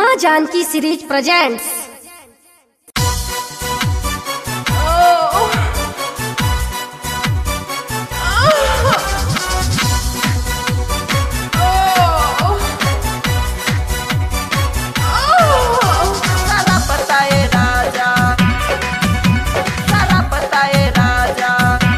माँ Janaki series presents सारा पताए राजा सारा पताए राजा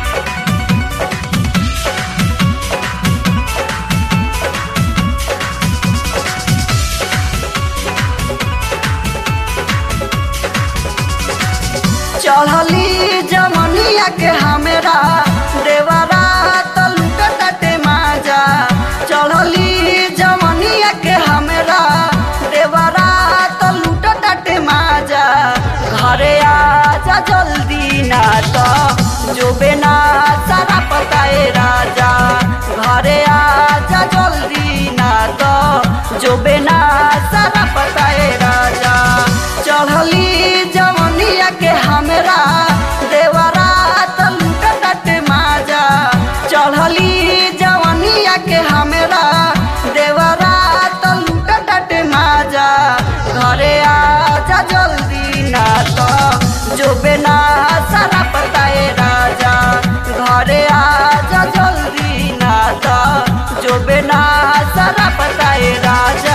चढ़ली जमनिया के हमरा देवरा तलुट तटे माजा चढ़ली जमनिया के हमरा देवरा तलुट तटे माजा घरे आजा जल्दी ना तो जोबे ना सारा पताए राजा घरे आजा जल्दी ना तो जोबे ना सारा पताए राजा चढ़ली जमनिया के हमरा देवरा तलुट तटे माजा चढ़ली जवनिया के हमरा देवरा तलुट तटे माजा घरे आजा जल्दी ना तो जोबे ना सारा पताए राजा घरे आजा जल्दी ना तो जोबे ना सारा पताए राजा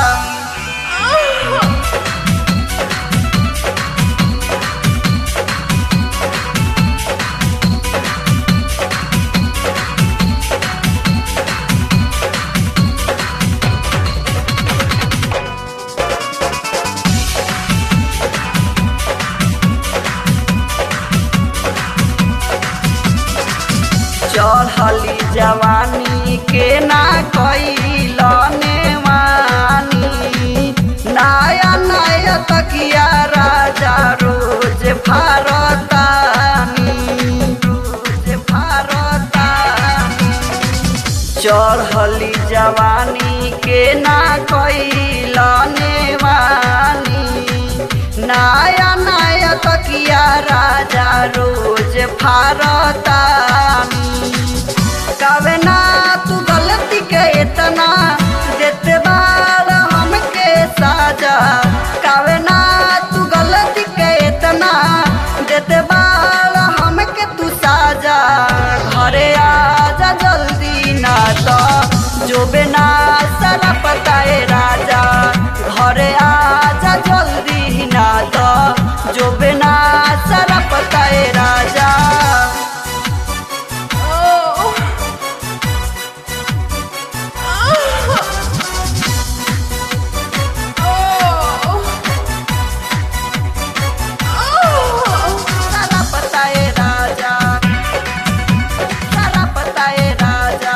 चढ़ली जवानी के ना कैलने वानी नया नया तकिया राजा रोज भारतानी रोज भारतानी चढ़ली जवानी के ना कैलने वानी नया नया तकिया राजा रोज भारतानी कवे ना तू गलती के इतना देते बार हमके साजा कवे ना तू गलती के इतना देते बार हमके तू साजा घरे आजा जल्दी ना तो जो बिना सारा पताए राजा घरे आजा जल्दी ना तो जो बिना सारा पताए राजा सारा पताए राजा सारा पताए राजा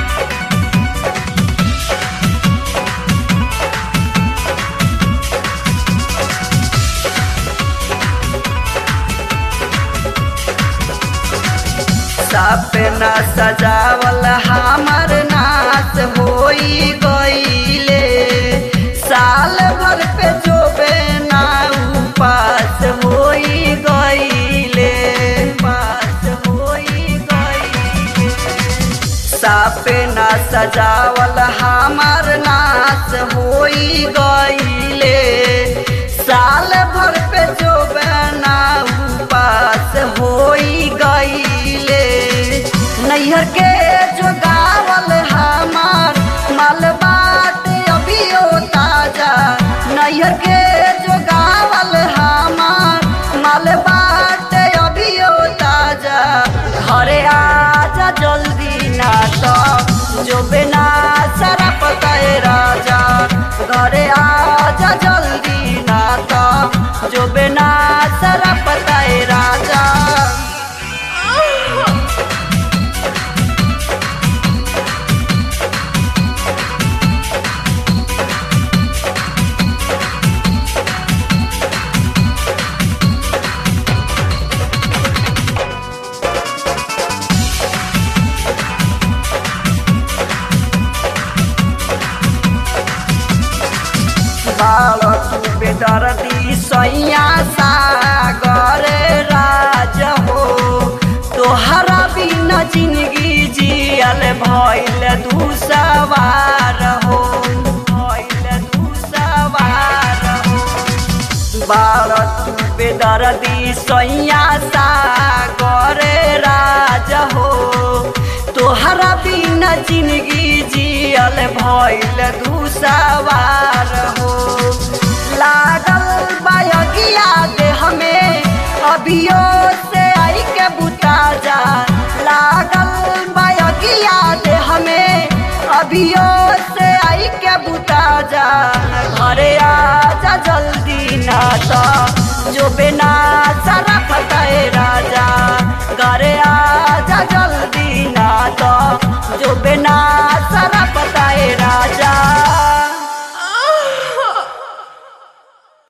सपना सजावल हमर नाच होई गईले साल भर पे जोबे ना उपास होई गईले पास होई गईले सपना सजावल हमर नाच होई गईले साल भर पे जो बना उपास होई गईले नैहर के जो गावल हमार माल बात अभियो ताजा नैहर के जो गावल हमार माल बात अभियो ताजा घरे आजा जल्दी ना तो जो बिना सारा पताए राजा घरे आजा जल्दी ना तो जो बिना सारा पताए राजा बालक बेदर्दी सैया सागर राज हो तोहरा बिना जिंदगी जियल भइल दू सवार हो भइल दू सवार भारत बेदर्दी सैया सागरे राज हो तोहरा बिना जिंदगी जियल भइल दूसवार हो लागल बायगिया देह में अभियो से आई के बुता जा लागल बायगिया देह में अभियो से आई के बुता जा घरे आजा जल्दी ना तो जो बिना सरा